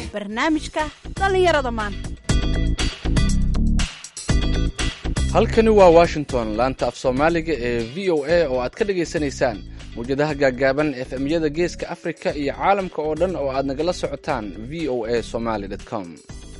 barnaamijka dhallinyarada maanta halkani waa washington laanta af soomaaliga ee v o a oo aad ka dhagaysanaysaan mawjadaha gaaggaaban efemyada geeska afrika iyo caalamka oo dhan oo aad nagala socotaan v o a somaly com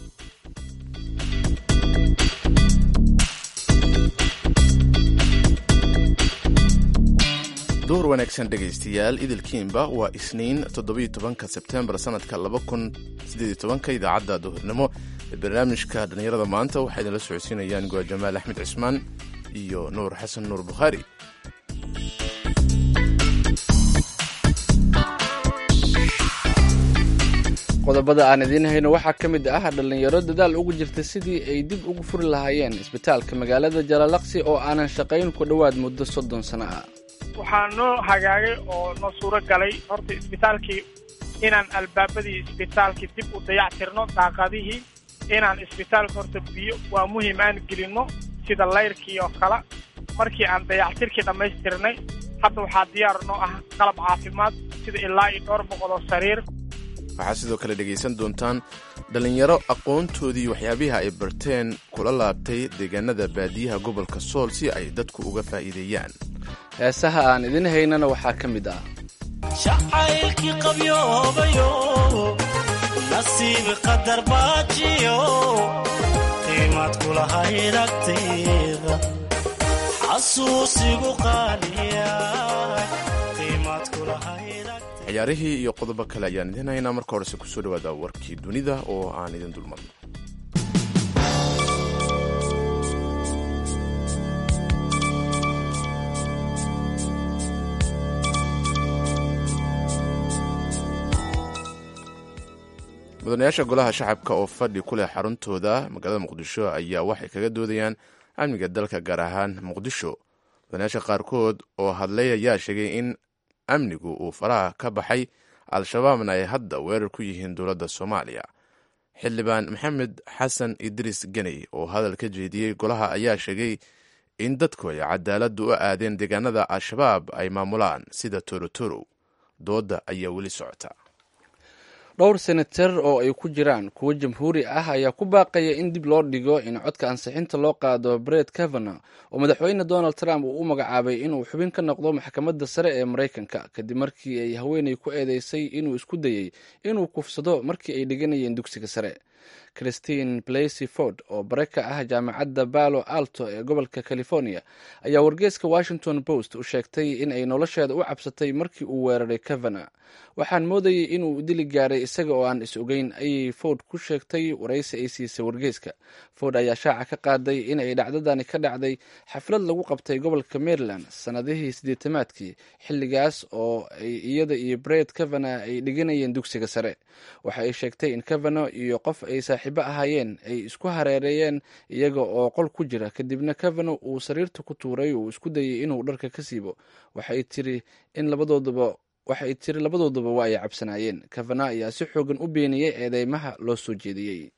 duhur wanaagsan dhegaystayaal idilkiinba waa isniin toddobiyo tobanka sebtembar sanadka laba kun siddeed iyo tobanka idaacadda duhurnimo ee barnaamijka dhallinyarada maanta waxaa idinla socodsiinayaan goa jamaal axmed cismaan iyo nuur xasan nuur bukhaari qodobada aan idiin hayno waxaa ka mid ah dhallinyaro dadaal ugu jirta sidii ay dib ugu furi lahaayeen isbitaalka magaalada jalalaqsi oo aanan shaqayn ku dhowaad muddo soddon sano ah waxaa noo hagaagay oo noo suuro galay horta isbitaalkii inaan albaabadii isbitaalkii dib u dayactirno daaqadihii inaan isbitaalka horta biyo waa muhiim aan gelinno sida layrkii oo kale markii aan dayactirkii dhammaystirnay hadda waxaa diyaar noo ah qalab caafimaad sida ilaa iyo dhowr boqol oo sariir waxaa sidoo kale dhegaysan doontaan dhallinyaro aqoontoodii waxyaabihi ay barteen kula laabtay deegaanada baadiyaha gobolka sool si ay dadku uga faa'iideeyaan heesaha aan idin haynana waxaa ka mid ah jacaylkii qabyoobayo nasiib qadar baajiyo qiimaad kulahayd agtayda xasuusigu qaaliya qiimaad kulahayd ciyaarihii iyo qodobo kale ayaan idin haynaa marka horese kusoo dhawaada warkii dunida oo aan idin dulmarno mudanayaasha golaha shacabka oo fadhi ku leh xaruntooda magaalada muqdisho ayaa waxay kaga doodayaan amniga dalka gaar ahaan muqdisho mudanayaasha qaarkood oo hadlay ayaa sheegay in amnigu uu faraha ka baxay al-shabaabna ay hadda weerar ku yihiin dowladda soomaaliya xildhibaan maxamed xasan idriis geney oo hadal ka jeediyey golaha ayaa sheegay in dadku ay cadaaladda u aadeen deegaanada al-shabaab ay maamulaan sida torotorow doodda ayaa weli socota dhowr senatar oo ay ku jiraan kuwo jamhuuri ah ayaa ku baaqaya in dib loo dhigo in codka ansixinta loo qaado bret kavana oo madaxweyne donald trump uu u magacaabay inuu xubin ka noqdo maxkamadda sare ee maraykanka kadib markii ay haweeney ku eedeysay inuu isku dayey inuu kufsado markii ay dhiganayeen dugsiga sare christine blasey ford oo bare ka ah jaamacadda balo alto ee gobolka california ayaa wargeeska washington post u sheegtay in ay nolosheeda u cabsatay markii uu weeraray kavana waxaan moodayay inuu dili gaaray isaga oo aan is ogeyn ayay ford ku sheegtay waraysi ay siisay wargeeska ford ayaa shaaca ka qaaday in ay dhacdadani ka dhacday xaflad lagu qabtay gobolka maryland sannadihii siddeetamaadkii xilligaas oo ay iyada iyo bret kavana ay dhiganayeen dugsiga sare waxa ay sheegtay in kavano iyo qof ay saaxiibo ahaayeen ay isku hareereeyeen iyaga oo qol ku jira kadibna kavano uu sariirta ku tuuray uu isku dayay inuu dharka ka siibo waxay tiri in labadoodaba waxay tiri labadooduba waa ay cabsanaayeen kavana ayaa si xoogan u beeniyey eedeymaha loo soo jeediyey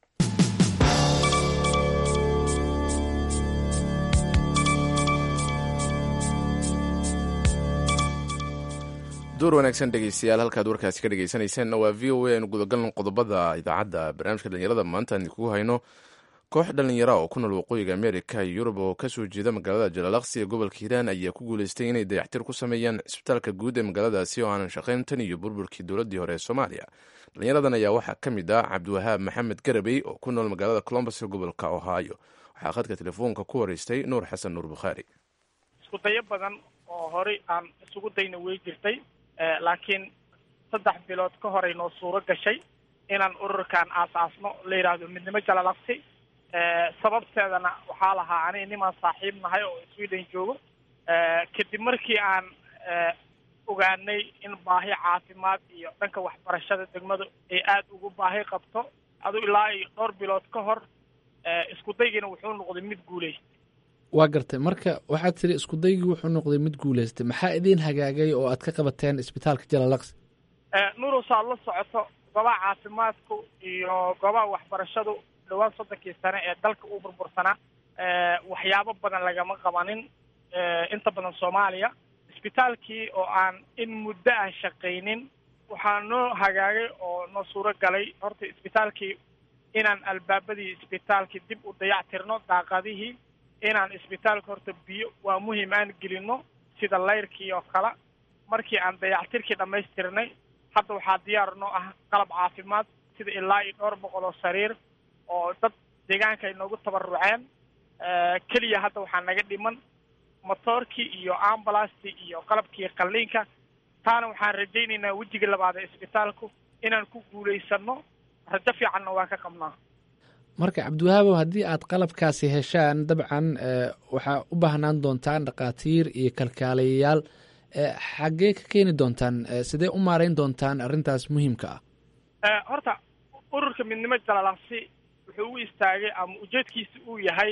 door wanaagsan dhegeystayaal halkaad warkaasi ka dhegeysanaysaanna waa v o a aynu gudagalno qodobada idaacadda barnaamijka dhalinyarada maanta aan idinkugu hayno koox dhallinyara oo ku nool waqooyiga amerika iyo yurub oo kasoo jeeda magaalada jalalaqsi ee gobolka hiiraan ayaa ku guuleystay inay dayactir ku sameeyaan cisbitaalka guud ee magaaladaasi oo aanan shaqayn tan iyo burburkii dowladdii hore ee soomaaliya dhalinyaradan ayaa waxaa ka mid ah cabdiwahaab maxamed garabey oo ku nool magaalada colombus ee gobolka ohio waxaa khadka telefoonka ku horeystay nuur xasan nuur bukhaari isku dayo badan oo horey aan isugu dayna wey jirtay laakiin saddex bilood ka horay noo suuro gashay inaan ururkan aasaasno la yidhaahdo midnimo jalalaqsi sababteedana waxaa lahaa aniga nimaan saaxiib nahay oo sweden joogo kadib markii aan ogaanay in baahi caafimaad iyo dhanka waxbarashada degmadu ay aada ugu baahi qabto adu ilaa iyo dhowr bilood ka hor isku daygiina wuxuu noqday mid guuleystay waa gartay marka waxaad tiri isku daygii wuxuu noqday mid guuleystay maxaa idiin hagaagay oo aad ka qabateen isbitaalka jalalaqsi nuurus aad la socoto goobaha caafimaadku iyo goobaha waxbarashadu dhowaan soddonkii sane ee dalka uu burbursanaa waxyaabo badan lagama qabanin inta badan soomaaliya isbitaalkii oo aan in muddo aan shaqaynin waxaa noo hagaagay oo noo suuro galay horta isbitaalkii inaan albaabadii isbitaalkii dib u dayactirno daaqadihii inaan isbitaalka horta biyo waa muhiim aan gelino sida layrkii oo kale markii aan dayactirkii dhammaystirnay hadda waxaa diyaar noo ah qalab caafimaad sida ilaa iyo dhowr boqol oo sariir oo dad deegaanka ay noogu tabaruceen keliya hadda waxaa naga dhiman motoorkii iyo ambulastii iyo qalabkii qalliinka taana waxaan rajaynaynaa wejiga labaad ee isbitaalku inaan ku guulaysano rajo fiicanna waa ka qabnaa marka cabdiwahaabow haddii aad qalabkaasi heshaan dabcan waxaa u baahnaan doontaan dhakhaatiir iyo kalkaalayayaal xaggee ka keeni doontaan sidee u maarayn doontaan arrintaas muhiimka ah horta ururka midnimo jalalasi wuxuu u istaagay ama ujeedkiisa uu yahay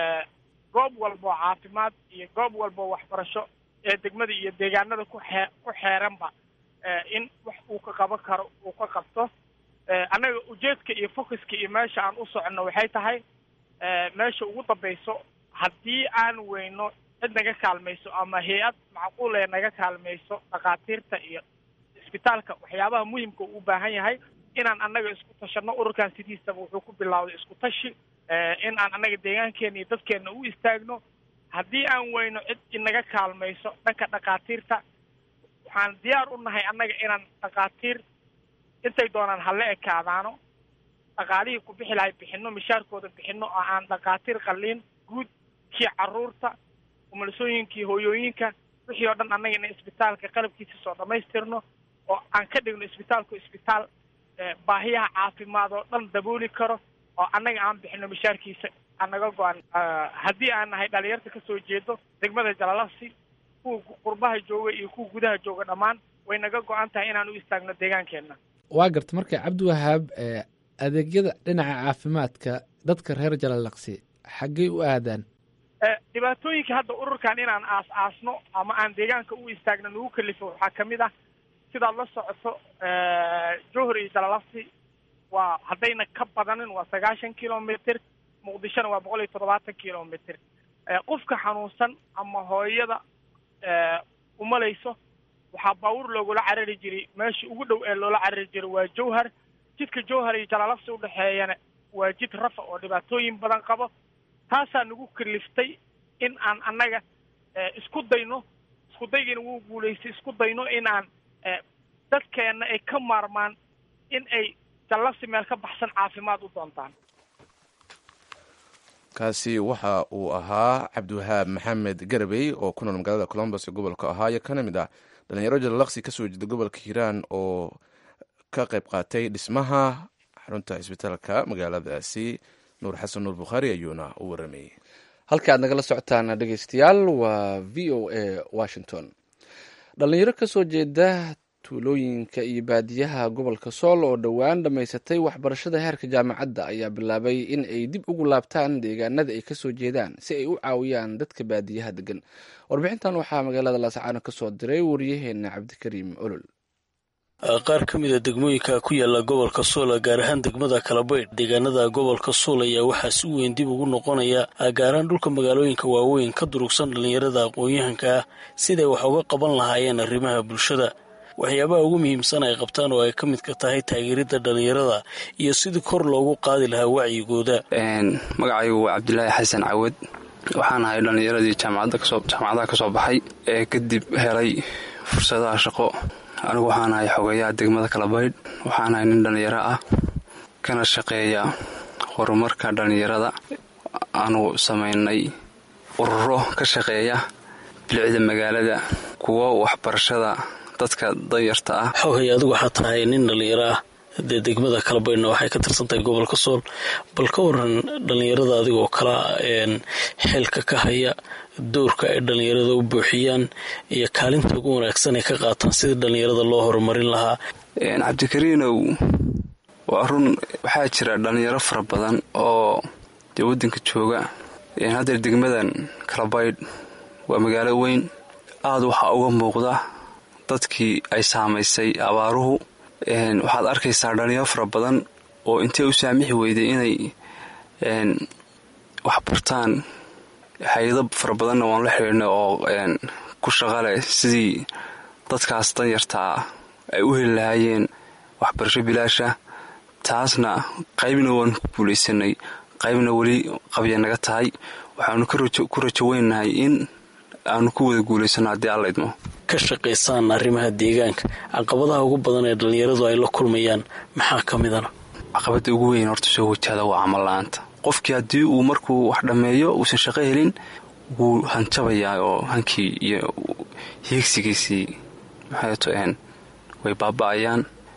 goob walba oo caafimaad iyo goob walba oo waxbarasho ee degmada iyo deegaanada ku xee ku xeeranba in wax uu ka qaban karo uu ka qabto annaga ujeedka iyo focuska iyo meesha aan u soconno waxay tahay meesha ugu dambayso haddii aan weyno cid naga kaalmayso ama hay-ad macquul ee naga kaalmayso dhakhaatiirta iyo isbitaalka waxyaabaha muhimka uu u baahan yahay inaan annaga isku tashanno ururkan sidiisaba wuxuu ku bilowday isku tashi in aan annaga deegaankeena iyo dadkeena u istaagno haddii aan weyno cid inaga kaalmayso dhanka dhakhaatiirta waxaan diyaar u nahay annaga inaan dhakhaatiir intay doonaan hala ekaadaano dhaqaalihii ku bixi lahay bixino mishaarkooda bixino oo aan dhakhaatiir qalliin guud kii caruurta umulisooyinkii hooyooyinka wixii oo dhan annaga ina isbitaalka qalabkiisa soo dhammaystirno oo aan ka dhigno isbitaalku isbitaal baahiyaha caafimaad oo dhan dabooli karo oo annaga aan bixino mishaarkiisa anaga go-an haddii aan nahay dhalinyarta kasoo jeedo degmada jalalasi kuwa qurbaha jooga iyo kuwa gudaha jooga dhammaan way naga go-an tahay inaan u istaagno deegaankeenna waa garta marka cabdiwahaab adeegyada dhinaca caafimaadka dadka reer jalalaqsi xaggey u aadaan dhibaatooyinka hadda ururkan inaan aas aasno ama aan deegaanka u istaagno nagu kalifo waxaa kamid ah sidaad la socoto johor iyo jalalasi waa haddayna ka badanin waa sagaashan kilomitr muqdishona waa boqol iyo toddobaatan kilomitr qofka xanuunsan ama hooyada umalayso waxaa baabuur loogula carari jiray meesha ugu dhow ee loola carari jiray waa jowhar jidka jowhar iyo jalalafsi udhexeeyana waa jid rafa oo dhibaatooyin badan qabo taasaa nagu kaliftay in aan annaga isku dayno isku daygiina wuu guulaystay isku dayno in aan dadkeenna ay ka maarmaan in ay jallafsi meel ka baxsan caafimaad u doontaan kaasi waxa uu ahaa cabdiwahaab maxamed garabey oo ku nool magaalada colombos ee gobolka ohaayo kana mid ah dhalinyaro jalalaqsi kasoo jeeda gobolka hiiraan oo ka qayb qaatay dhismaha xarunta isbitaalka magaaladaasi nuur xasan nuur bukhaari ayuuna u waramayey halka aad nagala socotaan dhegeystayaal waa v o a washington dhalinyaro kasoo jeeda tuulooyinka iyo baadiyaha gobolka sool oo dhowaan dhammaysatay waxbarashada heerka jaamacadda ayaa bilaabay in ay dib ugu laabtaan deegaanada ay kasoo jeedaan si ay u caawiyaan dadka baadiyaha degan warbixintan waxaa magaalada laascaano kasoo diray wariyaheena cabdikariim olol qaar ka mida degmooyinka ku yaala gobolka suula gaar ahaan degmada kalabaydh deegaanada gobolka suul ayaa waxaa si weyn dib ugu noqonaya gaaraan dhulka magaalooyinka waaweyn ka durugsan dhallinyarada aqoon-yahanka ah siday wax uga qaban lahaayeen arrimaha bulshada waxyaabaha ugu muhiimsan ay qabtaan oo ay ka midka tahay taageeridda dhallinyarada iyo sidii kor loogu qaadi lahaa wacyigooda magacaygu waa cabdilaahi xasan cawad waxaan ahay dhallinyaradii jaamacadaha kasoo baxay ee kadib helay fursadaha shaqo anigu waxaan ahay xogeeyaha degmada kalabaydh waxaan ahay nin dhallinyaro ah kana shaqeeya horumarka dhallinyarada aanu samaynay ururo ka shaqeeya bilicda magaalada kuwo waxbarashada dadka danyarta ah xoghay adigu waxaa tahay nin dhallinyaro ah dee degmada kalabaydhna waxay ka tirsantahay gobolka sool bal ka waran dhallinyarada adigoo kala xeelka ka haya doorka ay dhallinyarada u buuxiyaan iyo kaalinta ugu wanaagsan ay ka qaataan sidii dhallinyarada loo horumarin lahaa cabdikariinow waa run waxaa jira dhallinyaro fara badan oo dee waddanka jooga haddeer degmadan kalabaydh waa magaalo weyn aada waxaa uga muuqda dadkii ay saamaysay abaaruhu waxaad arkaysaa dhalinyaro fara badan oo intay u saamixi weyday inay wax bartaan hay-ado fara badanna waan la xidhiidhnay oo ku shaqaleh sidii dadkaas danyartaa ay u heli lahaayeen waxbarasho bilaasha taasna qaybna waanu ku guulaysanay qaybna weli qabya naga tahay waxaanu ku rajo weynahay in aanu ku wada guulaysano haddii alla idmo ka shaqaysaan arrimaha deegaanka caqabadaha ugu badan ee dhallinyaradu ay la kulmayaan maxaa ka midana caqabadda ugu weyn horta soo wajahda waa camal la-aanta qofkii haddii uu markuu wax dhammeeyo uusan shaqo helin wuu hanjabayaa oo hankii iyo hiigsigiisii maxayto way baaba-ayaan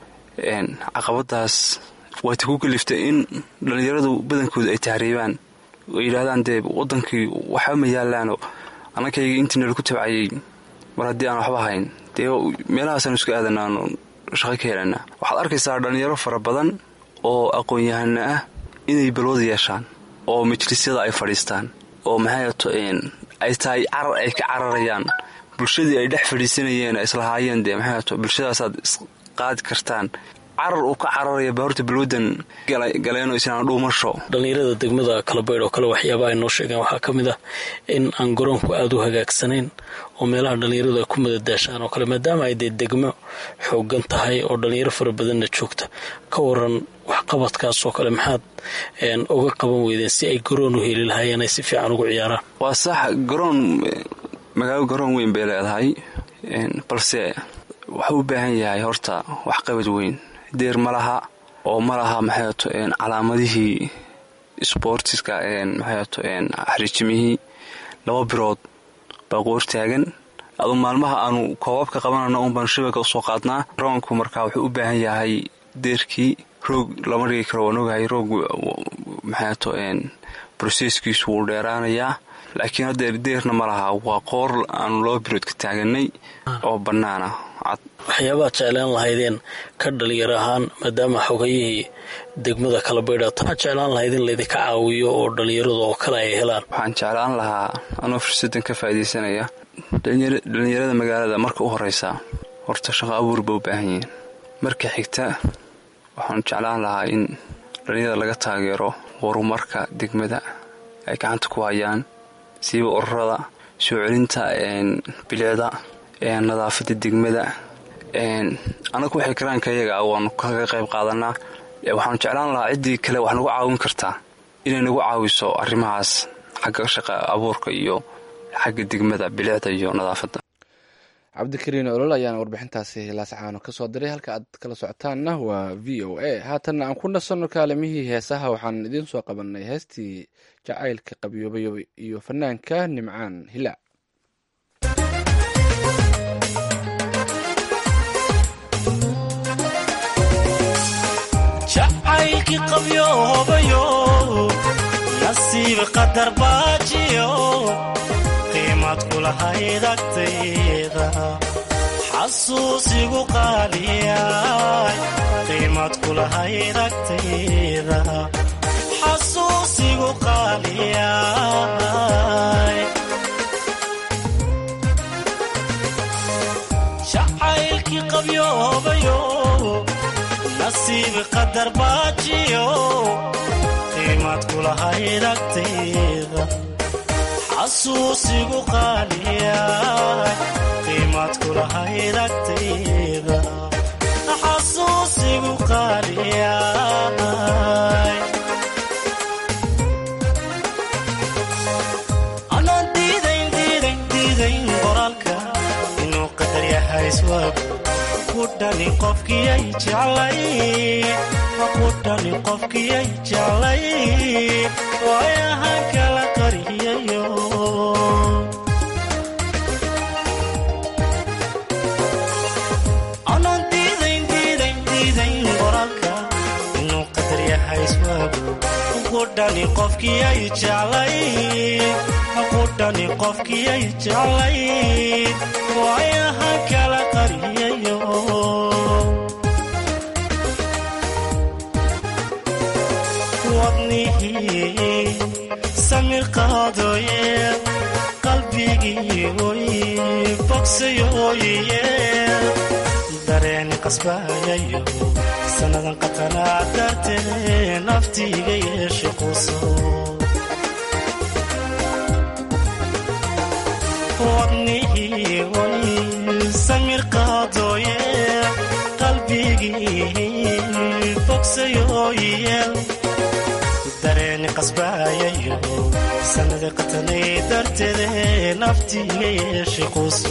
caqabadaas waata ku kaliftay in dhallinyaradu badankooda ay tahriibaan oo yidhaahdaan dee wadankii waxba ma yaalaano annakayga intii nalaku tabcayay mar haddii aan waxba hayn dee meelahaasaan isku aadanaano shaqo ka helanaa waxaad arkaysaa dhallinyaro fara badan oo aqoon-yahana ah inay balwada yeeshaan oo majlisyada ay fadhiistaan oo maxayto ay tahay carar ay ka cararayaan bulshadii ay dhex fadhiisanayeen islahaayeen dee maxayto bulshadaasaad isqaadi kartaan carar uu ka cararaya baahorta balwadan galeeno islaan dhuumasho dhallinyarada degmada kalabaydh oo kale waxyaabaha ay noo sheegeen waxaa ka mid ah in aan garoonku aada u hagaagsanayn oo meelaha dhallinyaradu ay ku madadaashaan oo kale maadaama ay dee degmo xoogan tahay oo dhallinyaro fara badanna joogta ka waran waxqabadkaas oo kale maxaad uga qaban weydeen si ay garoon u heli lahaayeen ay si fiican ugu ciyaaraan waa sax garoon magaalo garoon weyn bay leedahay balse waxuu u baahan yahay horta waxqabad weyn deer ma laha oo ma laha maxayto calaamadihii sboortiska maxayto xariijimihii laba birood baa qoor taagan adu maalmaha aanu koobabka qabanano un baanu shabaka usoo qaadnaa garoonku markaa wuxuu u baahan yahay deerkii roog lama dhigi karo waan ogahay roog maxayto broseskiisu wuu dheeraanayaa laakiin haddeer deerna ma laha waa qoor aanu laba birood ka taaganay oo bannaana waxyaabaad jeclaan lahaydeen ka dhalinyar ahaan maadaama xogayihii degmada kalabaydha waxaad jeclaan lahayd in laydinka caawiyo oo dhallinyaradu oo kale ay helaan waxaan jeclaan lahaa anoo fursadan ka faa'iidaysanaya dhallinyarada magaalada marka u horeysa horta shaqo abuur ba u baahan yihiin marka xigta waxaanu jeclaan lahaa in dhallinyarada laga taageero horumarka degmada ay gacanta ku hayaan siiba ururada soo celinta bilicda nadaafada degmada anagu waxay karaanka iyaga waanu kaga qayb qaadanaa waxaanu jeclaan lahaa ciddii kale wax nagu caawin kartaa inay nagu caawiso arrimahaas xagga shaqa abuurka iyo xagga degmada bilicda iyo nadaafadda cabdikariin olol ayaana warbixintaasi laascaano ka soo diray halka aad kala socotaanna waa v o a haatanna aan ku nasanno kaalimihii heesaha waxaan idiin soo qabanay heestii jacaylka qabyoobayo iyo fanaanka nimcaan hilaac jacaylkii qabyoobayo nasiib qadar baajiyo qiimad kulahayd agtayda xasuusigu qaaliyay qiimad kulahayd agtayda xasuusigu qaaliyay jacaylkii qabyoobayo nasiib qadar baajiyo qiimad kulahayd agtayda xasuusigu qaaliyay qiimad kulahayd agtayda xasuusigu qaaliyay anaan diidayn diidayn diidayn qoraalka inuu qadar yahay iswaagu kudhani qofkiyay jeclay kudhani qofkiyay jeclay waayahan kala qariyayo anaan diidayn diidayn diidayn qoraalka inuu qadar yahay iswaagu kudhani qofkiyay jeclay kudhani qofkiyay jeclay waayahan kala qariyayo wadnihii samir qaadoye qalbigii oy bogsayoye dareen qasbayayo sannadan qatanaa dartee naftiiga yeesho quso wadnihii oy samir qaadoye qasbaayayo sanada qatanay darteede naftiiga yeeshay quuso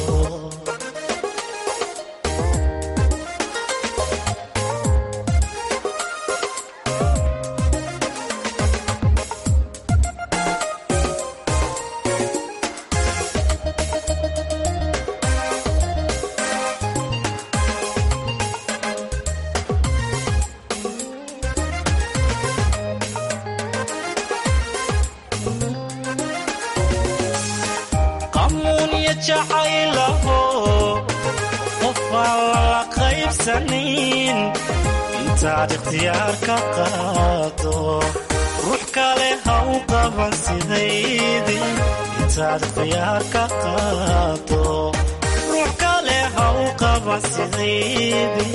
qamuunya jacaylaho qofaan lala qaybsanin intaad ikhtiyaar ka qaado ruux kale ha u qaban sidaydi intaad ikhtiyaar ka qaado ruux kale ha u qaban sidaydi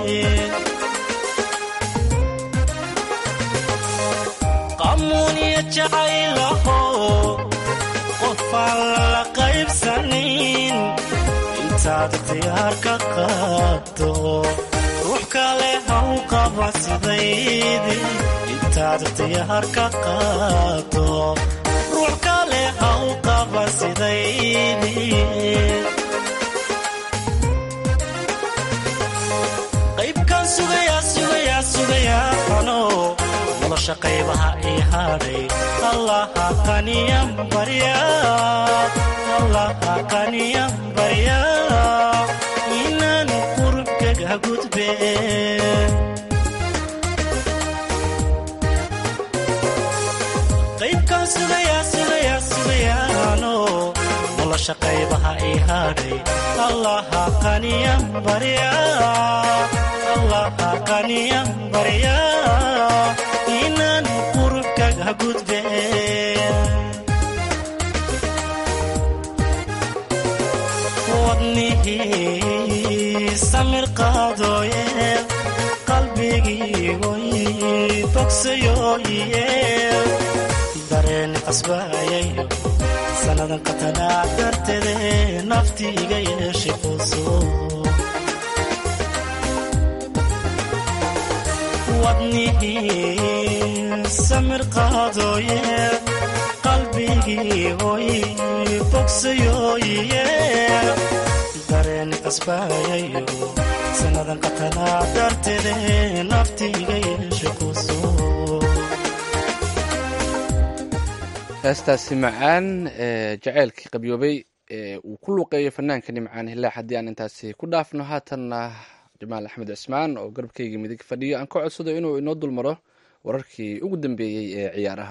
qamuunya jacaylaho qofaan lala qaybsanin intaad ikhtiyaar ka qaado ruux kale ha u qaban sidaydi intaad ikhtiyaar ka qaado ruux kale ha u qaban sidaydi qaybkan sugayaa sugayaa sugayaa ano nolosha qaybaha ii hadhay allaha qaniyan barya allaha qaniyan barya inaan qurubkaga gudbe qaybkan sugayaa sugayaa sugayaano nolosha qaybaha ii hadhay allaha qaniyan barya allaha qaniyan barya inaan qurubkaga gudbe wadnihii samir qaadooye qalbigii oy bogsayooye dareen qasbaayayo sannadan qatanaa darteede naftiiga yeeshay quuso wadnihii samir qaadooye qalbigii oy bogsayooye dareen qasbaayayo sannadan qatanaa darteede naftiiga yeeshay quuso heestaasi macaan ee jaceylkii qabyoobay ee uu ku luuqeeyo fanaanka nimcaan hilaax haddii aan intaasi ku dhaafno haatanna jamaal axmed cismaan oo garabkayga midig fadhiyo aan ka codsado inuu inoo dulmaro wararkii ugu dambeeyey ee ciyaaraha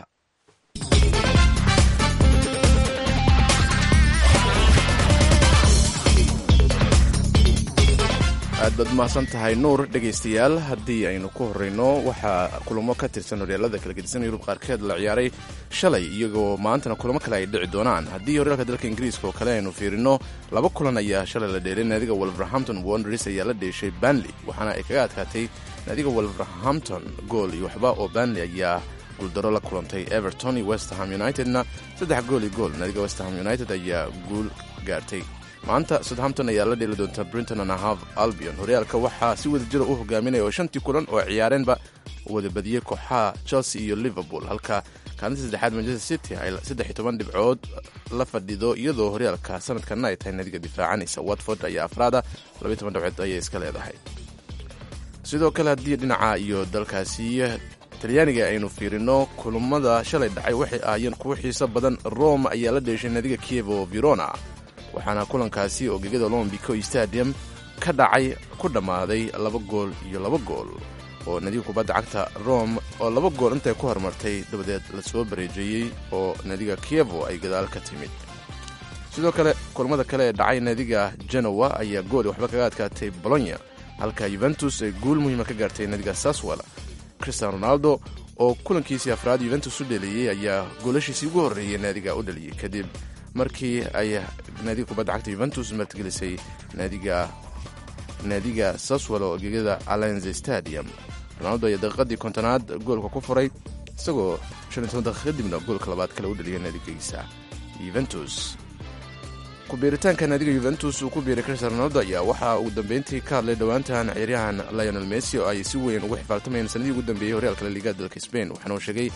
aad baad umahadsan tahay nuur dhegaystayaal haddii aynu ku horreyno waxaa kulamo ka tirsan horyaalada kala gedisan yurub qaarkeed la ciyaaray shalay iyagoo maantana kulamo kale ay dhici doonaan haddii horyaalka dalka ingiriiska oo kale aynu fiirino laba kulan ayaa shalay la dheelay naadiga wolverhampton wonders ayaa la dheeshay banley waxaana ay kaga adkaatay naadiga wolverhampton gool iyo waxba oo banley ayaa guuldaro la kulantay everton iyo westerham unitedna saddex gool iyo gool naadiga westerham united ayaa guul gaartay maanta southampton ayaa la dheeli doonta brinton and half albion horyaalka waxaa si wada jira u hogaaminaya oo shantii kulan oo ciyaareenba wada badiyey kooxaha chelsea iyo liverpool halka kaalinta saddexaad manchester city ay saddex iyo toban dhibcood la fadhido iyadoo horyaalka sanadkanna ay tahay nadiga difaacanaysa watford ayaa afraada labaiy toban dhibcood ayay iska leedahay sidoo kale haddii dhinaca iyo dalkaasi talyaaniga aynu fiirino kulamada shalay dhacay waxay ahaayeen kuwo xiiso badan rome ayaa la dheeshay nadiga kievo verona waxaana kulankaasi oo gegada olombico stadium ka dhacay ku dhammaaday laba gool iyo laba gool oo nadiga kubadda cagta rome oo laba gool intay ku horumartay dabadeed lasoo bareejeeyey oo nadiga kievo ay gadaal ka timid sidoo kale kulamada kale ee dhacay nadiga genowa ayaa gool waxba kaga adkaatay bolonya halka yuventus ay guul muhiima ka gaartay nadiga saswell cristian ronaldo oo kulankiisii afraad yuventus u dheliyey ayaa goolashiisii ugu horreeyey naadiga u dheliyey kadib markii ay naadiga kubadda cagta yuventus martigelisay naadiga naadiga saswell oo gegada alenze stadium ronaldo ayaa daqiiqadii kontonaad goolka ku furay isagoo shan iyo toban daqiiq kadibna goolka labaad kale u dheliyay naadigiisa yuventus kubiiritaanka naadiga yuventus uu ku biiray cristian ronaldo ayaa waxaa ugu dambeyntii ka hadlay dhowaantan ciyaaryahan lionel messi oo ay si weyn ugu xifaaltamayeen sanadii ugu dambeeyey horyaalka laliga dalka spain waxaana uu sheegay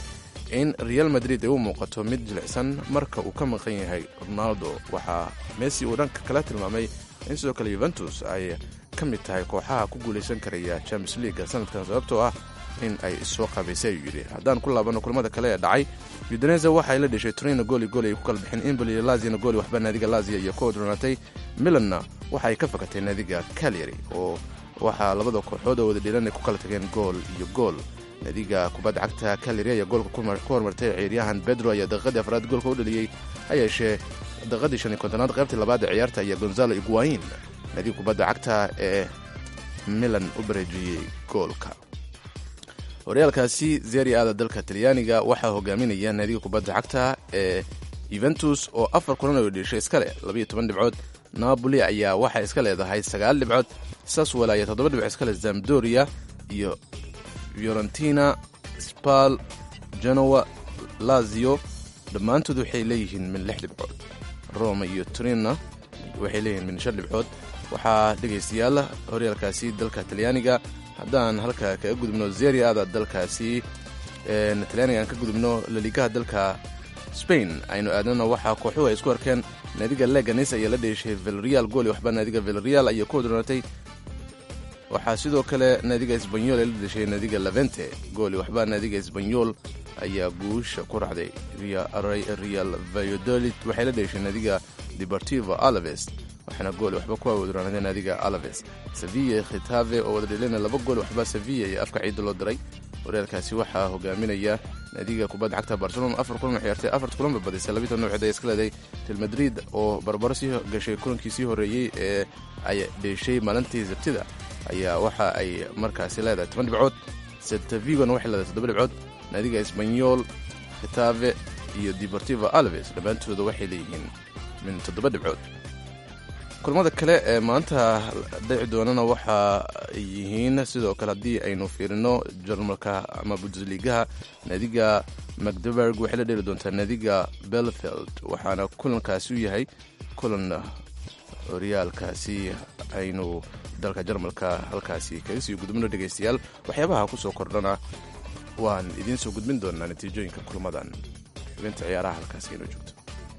in real madrid ay u muuqato mid jilicsan marka uu ka maqan yahay ronaldo waxaa messi uu dhanka kala tilmaamay in sidoo kale yuventus ay ka mid tahay kooxaha ku guulaysan karaya champions leaga sanadkan sababtoo ah in ay soo qabaysay ayuu yidhi haddaan ku laabano kulamada kale ee dhacay udinese waxay la dheshay torino gooli gooli ay ku kala bixeen imboli iyo lazina gooli waxba naadiga lazia iyo ku dronatay milanna waxa ay ka fakatay naadiga calyary oo waxaa labada kooxood oo wada dhilan ay ku kala tageen gool iyo gool naadiga kubadda cagta calyary ayaa goolka ku hormartay ciyaaryahan bedro ayaa daqiiqadii afraad goolka u dhaliyey ha yeeshee daqiiqadii shan iyo kontonaad qaybtii labaad ee ciyaarta ayaa gonzalo iguain naadiga kubadda cagta ee milan u bareejiyey goolka horyaalkaasi zeri aada dalka talyaaniga waxaa hogaaminaya naadiga kubadda cagta ee yuventus oo afar kulan oo dheshay iska leh labayo toban dhibcood napoli ayaa waxay iska leedahay sagaal dhibcood saswell ayaa toddoba dhibcood iska leh zamdoria iyo fiorentina spal genoa lazio dhammaantood waxay leeyihiin min lix dhibcood roma iyo turina waxay leeyihiin min shan dhibcood waxaa dhegaystayaal horyaalkaasi dalka talyaaniga haddaan halka kaga gudubno zeri ada dalkaasi talyaaniga aan ka gudubno laligaha dalka spain aynu aadnana waxaa kooxuhu ay isku arkeen naadiga leganes ayaa la dheeshay velreal gooli waxba naadiga velreal ayaa ku hodroonatay waxaa sidoo kale naadiga esbanyol ay la dheshay naadiga levente gooli waxba naadiga esbanyol ayaa guusha ku raacday real valladolid waxay la dheeshay naadiga deportivo alaves waxaana gool waxba ku awoodraanadeen naadiga alaves sevilla khitave oo wada dhelina laba gool waxba sevilla iyo afka ciidda loo diray horyaalkaasi waxaa hogaaminaya naadiga kubadda cagta barcelona afar kulan ciyaartay afart kulanba badisay labaiy toban dhibcood ay iska leeday real madrid oo barbaro sii gashay kulankii sii horreeyey ee ay dheeshay maalintii sabtida ayaa waxa ay markaasi leedahay toban dhibcood seltavigona waxay leedahay toddoba dhibcood naadiga esbanyol khitave iyo deportivo alves dhammaantooda waxay leeyihiin min toddoba dhibcood kulamada kale ee maanta dhici doonana waxa ay yihiin sidoo kale haddii aynu fiirino jarmalka ama bundesligaha naadiga macdeberg waxay la dheli doontaa naadiga belfield waxaana kulankaasi u yahay kulan horyaalkaasi aynu dalka jarmalka halkaasi kaga sii gudubno dhegaystayaal waxyaabaha kusoo kordhana waan idiin soo gudbin doonaa natiijooyinka kulmadan xubinta ciyaaraha halkaasi aynu joogto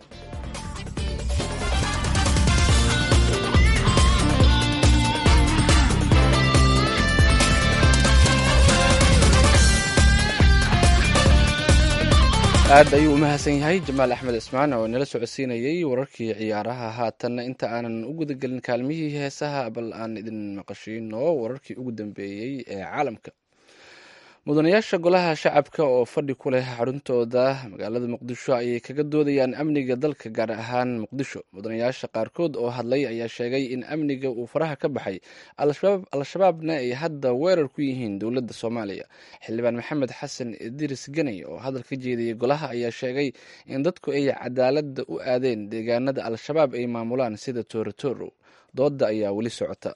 aad ayuu u mahadsan yahay jamaal axmed ismaan oo nala socodsiinayey wararkii ciyaaraha haatanna inta aanan u gudagelin kaalmihii heesaha bal aan idin maqashiino wararkii ugu dambeeyey ee caalamka mudanayaasha golaha shacabka oo fadhi ku leh xaruntooda magaalada muqdisho ayay kaga doodayaan amniga dalka gaar ahaan muqdisho mudanayaasha qaarkood oo hadlay ayaa sheegay in amniga uu faraha ka baxay al-shabaabna ay hadda weerar ku yihiin dowladda soomaaliya xildhibaan maxamed xasan idris ganey oo hadal ka jeediyey golaha ayaa sheegay in dadku ay cadaaladda u aadeen deegaanada al-shabaab ay maamulaan sida toorotoro doodda ayaa weli socota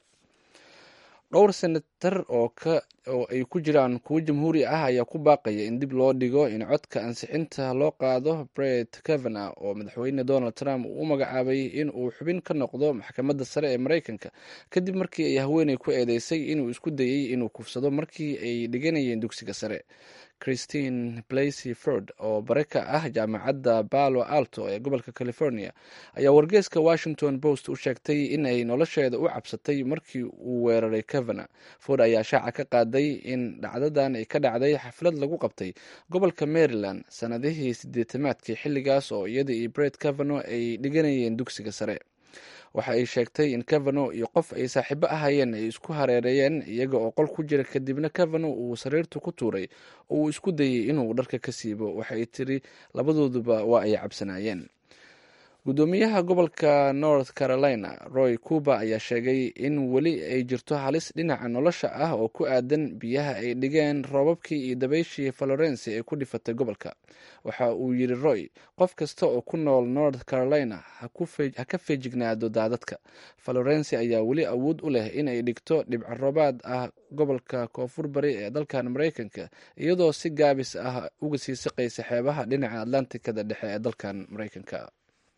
dhowr senatar oo ay ku jiraan kuwo jamhuuri ah ayaa ku baaqaya in dib loo dhigo in codka ansixinta loo qaado bret kavana oo madaxweyne donald trump uu u magacaabay in uu xubin ka noqdo maxkamadda sare ee maraykanka kadib markii ay haweeney ku eedeysay inuu isku dayey inuu kufsado markii ay dhiganayeen dugsiga sare christine blasey ford oo bare ka ah jaamacadda balo alto ee gobolka california ayaa wargeeska washington post u sheegtay in ay nolosheeda u cabsatay markii uu weeraray kavana ford ayaa shaaca ka qaaday in dhacdadan ay ka dhacday xaflad lagu qabtay gobolka maryland sanadihii sideetamaadkii xilligaas oo iyada iyo bret kavano ay dhiganayeen dugsiga sare waxa ay sheegtay in kavano iyo qof ay saaxiibo ahayeen ay isku hareereeyeen iyaga oo qol ku jira kadibna kavano uu sariirta ku tuuray oo uu isku dayey inuu dharka ka siibo waxay tiri labadooduba waa ay cabsanaayeen gudoomiyaha gobolka north carolina roy cuba ayaa sheegay in weli ay jirto halis dhinaca nolosha ah oo ku aadan biyaha ay dhigeen roobabkii iyo dabayshii florence ee ku dhifatay gobolka waxa uu yiri roy qof kasta oo ku nool north carolina ha ka feejignaado daadadka florence ayaa weli awood u leh in ay dhigto dhibco roobaad ah gobolka koonfur bari ee dalkan maraykanka iyadoo si gaabis ah uga sii siqaysa xeebaha dhinaca atlantikada dhexe ee dalkan maraykanka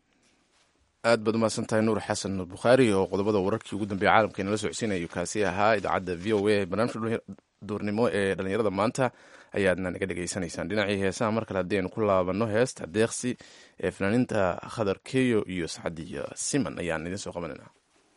aad baad umahadsan tahay nuur xasan nuur bukhaari oo qodobada wararkii ugu dambeeya caalamka inala socodsiinayo kaasi ahaa idaacadda v o a barnaamijka duurnimo ee dhallinyarada maanta ayaadna naga dhegaysanaysaan dhinacii heesaha mar kale haddii aynu ku laabanno heesta deeqsi ee fanaaniinta khadar keyo iyo sacdiya siman ayaan idiin soo qabanayna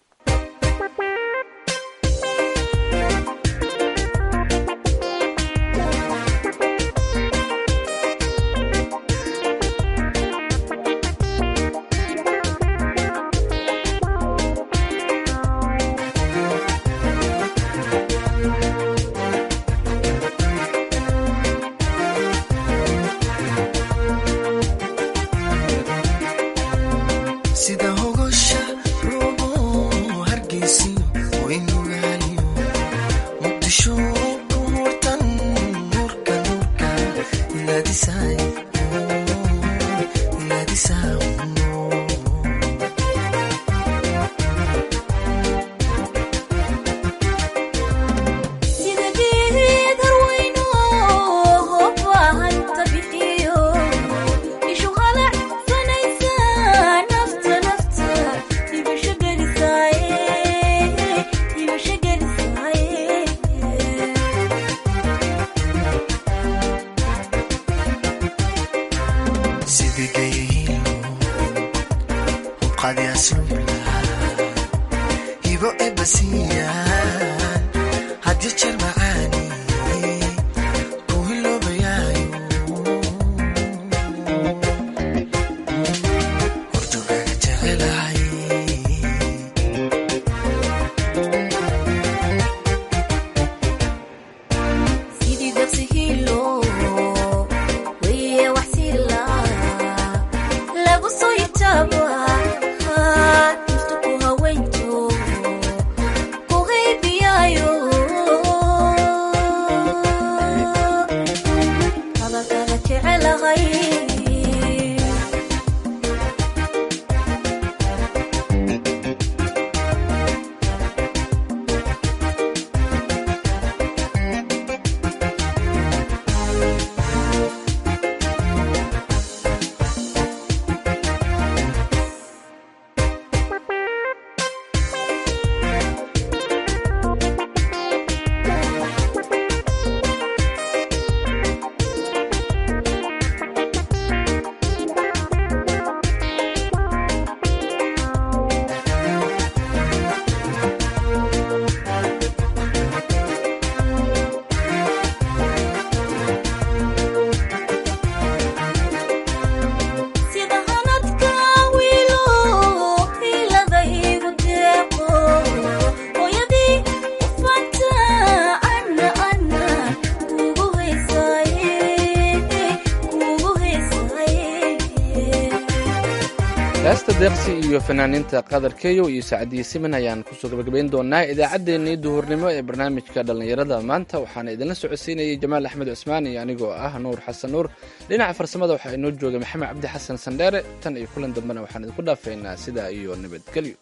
sida hogosha roobo hargeysiyo waynugaaliyo muqdisho ku hurtan nuurka nuurka ilaadisaay ilaadisaa sida geed harweyno hobbahanta bixiyo ishu qalac sanaysa nafta nafta dibasho gelisaaye dibasho gelisaaye sidigayhilo hubqadi aslubla hibo ebasiyaan hadii jeer macaani ku hiloobayaayo hordogaaga jecelahay sidii dabsi hilo weye wax sila lagu soo yitaaba inta ku haweynto ku haybiyaayo hadalkaga jecelahay sida hanadka wiilo hiladaygu deeqo hooyadii ufanta ana ana kugu heysaaye kugu heysaaye heesta deeqsi iyo fanaaniinta qadar keyo iyo sacdiye siman ayaan kusoo gabagabayn doonaa idaacaddeenii duhurnimo ee barnaamijka dhallinyarada maanta waxaana idinla socodsiinayay jamaal axmed cusmaan iyo anigoo ah nuur xasan nuur dhinaca farsamada waxaa inoo jooga maxamed cabdi xasan sandheere tan iyo kulan dambena waxaan idinku dhaafaynaa sidaa iyo nabadgelyo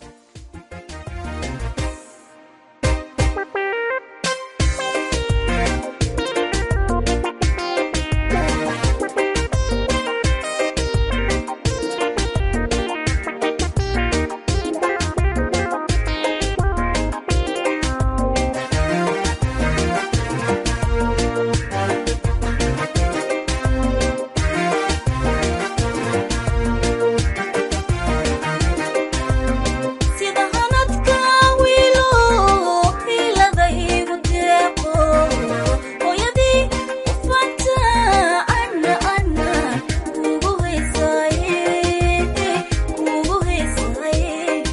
sida hanadka wiilo hiladaygu deeqo hooyadii ufanta ana ana kugu heysaaye kugu heysaaye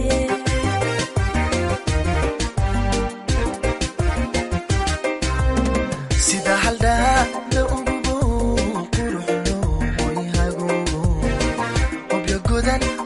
sida haldhaada ugubo quruxlo way hagubo hobyo godan